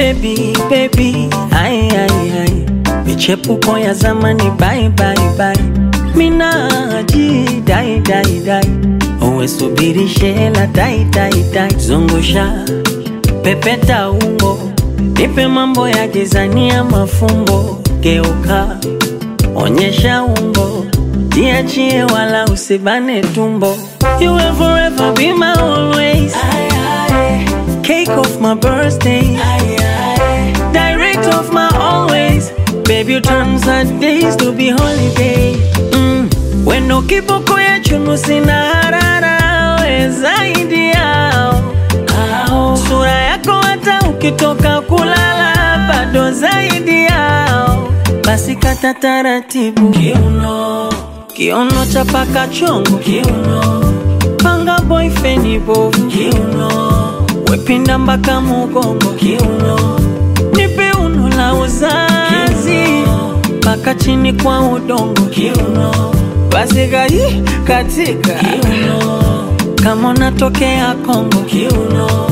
baby baby ai ai ai michepuko ya zamani bye bye bye minaji dai dai dai uwe subiri shela dai dai dai zungusha pepeta ungo nipe mambo ya gizania mafumbo geuka onyesha umbo jiachie wala usibane tumbo you will forever be my always cake of my birthday direct of my always baby you turn sad days to be holiday mm. wendo kiboko ya chunu sina harara we zaidi yao Ao. sura yako hata ukitoka kulala bado zaidi yao basi kata taratibu kiuno kiuno cha paka chongo kiuno panga boyfriend bovu kiuno wepinda mpaka mugongo kiuno nipe uno la uzazi mpaka chini kwa udongo kiuno basi gai katika kiuno kama unatokea Kongo kiuno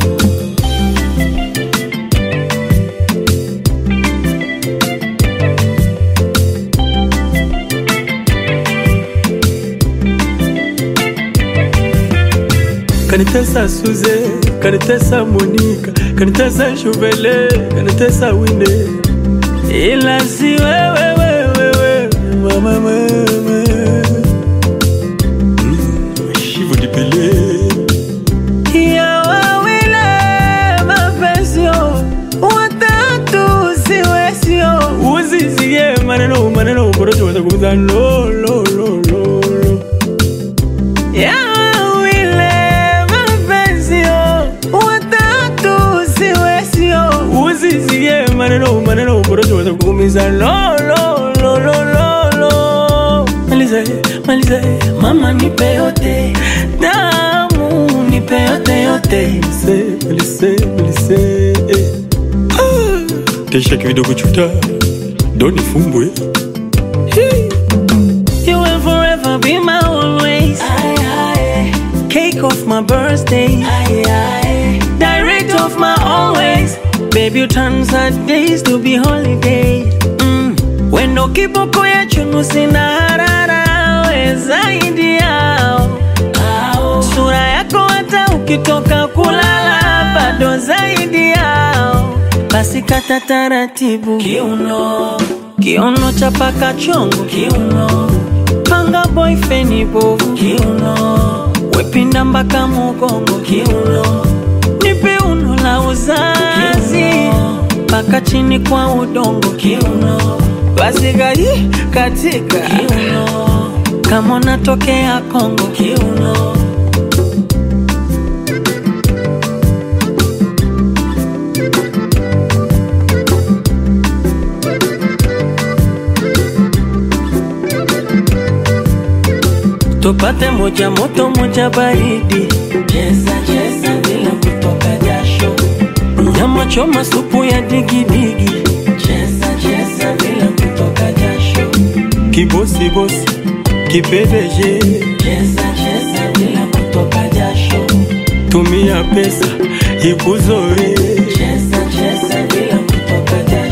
kanitesa Suze, kanitesa Monika, kanitesa Shuvele, kanitesa Winde, ila si wewe wewe wewe mama mama mm, Shivo Dipele ya wawile mapesio watatu siwesio uzizie maneno maneno porojo watakuza lo lo lo lo lo ya wawile mapesio watatu siwesio uzizie maneno maneno porojo watakuumiza lo lo lo lo lo lo maliza maliza mama nipe yote damu nipe yote yote se malise malise eh. ah. tesha kidogo chuta doni fumbwe You will forever be my always. Cake of my birthday. Direct of my always. Baby, you turn sad days to be holiday. Mm. Wendo kiboko ya chunu sina harara we zaidi yao. Sura yako hata ukitoka kulala bado zaidi yao. Basi kata taratibu kiuno, kiuno cha paka chongo kiuno, panga boyfriend bovu kiuno, wepinda mpaka mugongo kiuno, nipe uno la uzazi mpaka chini kwa udongo kiuno, basi gai katika kiuno, kama unatokea Kongo kiuno. tupate moja moto moja baridi, cheza cheza bila kutoka jasho, nyama choma supu ya digidigi, cheza cheza bila kutoka jasho, kibosi kipedeje cheza cheza bila kutoka jasho, tumia pesa ikuzoe cheza cheza bila kutoka jasho.